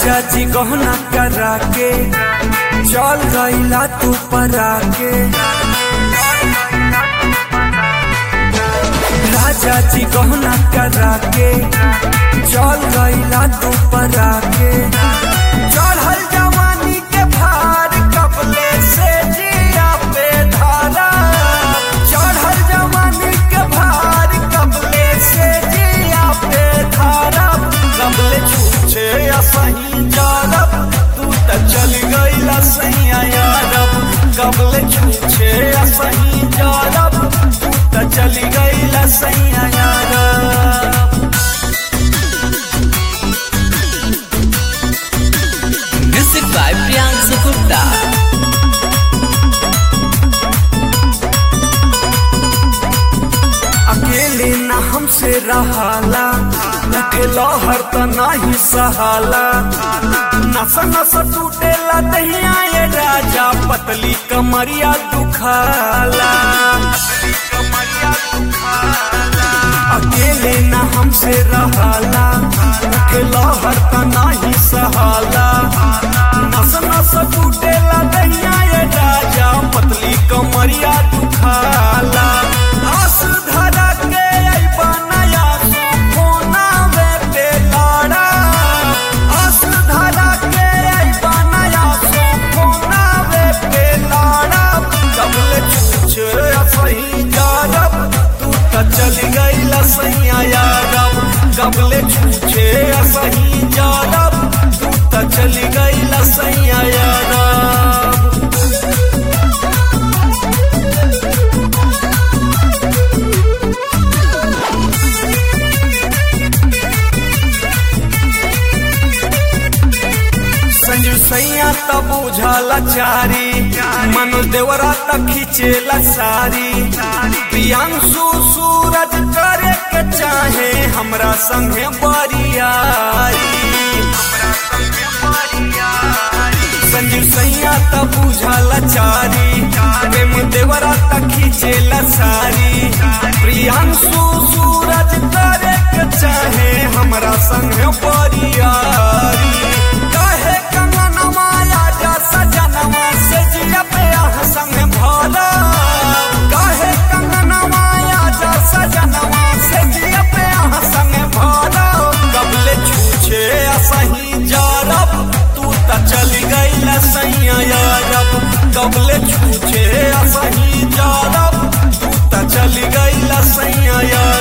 राजा जी गहना करा के चल गईला तू परा के राजा जी गहना करा के चल गईला तू परा के चढ़ल जवानी के भार कपले से जिया पे धारा चढ़ल जवानी के भार कपले से जिया पे धारा कपले छूछे असही जारब तू त चल गईला सैया यारब कपले छूछे असही जारब तू त चल गईला सैया यारब Music by Priyansu Gupta. अकेले न हमसे रहाला लखे लहर त नाही सहाला नस नस टूटेला दहिया ये राजा पतली कमरिया दुखाला अकेले न हमसे रहाला लखे लहर त नाही सहाला नस नस टूटेला दहिया ये राजा पतली कमरिया दुखाला आस धरा के अइबा नया सोना वे पे लाड़ा आस धरा के अइबा नया सोना वे पे लाड़ा कबले छुछ सही जारब तू त चल गईला सैया यारब कबले छुछे सही जारब तू त चल गईला सैया यारब संजू सैया त बुझाला चारी मनु देवरा त खिचेला सारी प्रियांशु सूरज करे के चाहे हमरा संगे बरियारी संजू सैया त बुझाला चारी प्रेम देवरा त खिचेला सारी प्रियांशु सूरज करे के चाहे हमरा संगे बरियारी काहे कंगनवा आजा सजनवा से जिया पे आह संग भला काहे कंगनवा आजा सजनवा से जिया पे आह संग भला कबले छूछे असही जारब तू त चल गईला सैया यारब कबले छूछे असही जारब तू त चल गईला सैया यारब